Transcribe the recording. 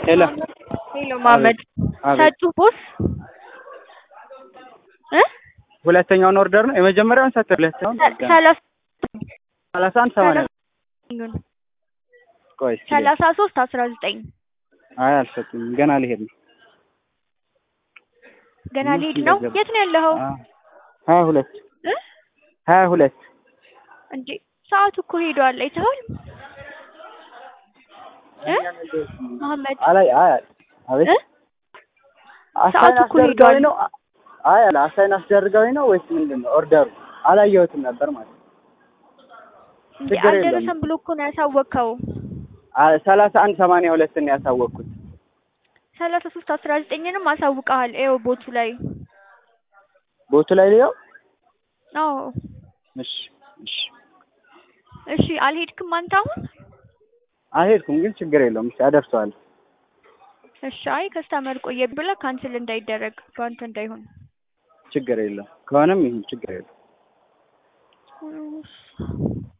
ሄሎ ሄሎ መሀመድ አቤት። ሰጡ ቦስ እ ሁለተኛውን ኦርደር ነው የመጀመሪያውን ሰጥ ሁለተኛውን ሰ- ሰላሳ ሰላሳ አንድ ሰማንያ ይሁን ቆይ እስኪ ሰላሳ ሶስት አስራ ዘጠኝ አይ አልሰጡኝም ገና ልሄድ ነው ገና ትንሽ ሊሄድ ነው። እንደገባ- የት ነው ያለኸው? አ- ሀያ ሁለት እ ሀያ ሁለት እንዴ ሰዓቱ እኮ ሄዷል። አይተኸዋል? እ መሀመድ አላይ አይ አቤት እ አሳይን ሰዓቱ እኮ አስደርገውኝ ሄዷል። ነው አይ አለ አሳይን አስደርገውኝ ነው ወይስ ምንድን ነው ኦርደሩ አላየሁትም ነበር ማለት ነው እንዴ ችግር የለውም። አልደረሰም ብሎ እኮ ነው ያሳወቅኸው። አ- ሰላሳ አንድ ሰማንያ ሁለትን ነው ያሳወቅኩት ሰላሳ ሶስት አስራ ዘጠኝንም አሳውቀሃል። ይኸው ቦቱ ላይ ቦቱ ላይ ሊየው አዎ። እሺ እሺ እሺ አልሄድክም አንተ አሁን? አልሄድኩም ግን ችግር የለውም እሺ አደርሰዋለሁ እሺ አይ ከስተመር ቆየ ብለህ ካንስል እንዳይደረግ በአንተ እንዳይሆን ችግር የለውም ከሆነም ይሁን ችግር የለውም እሺ።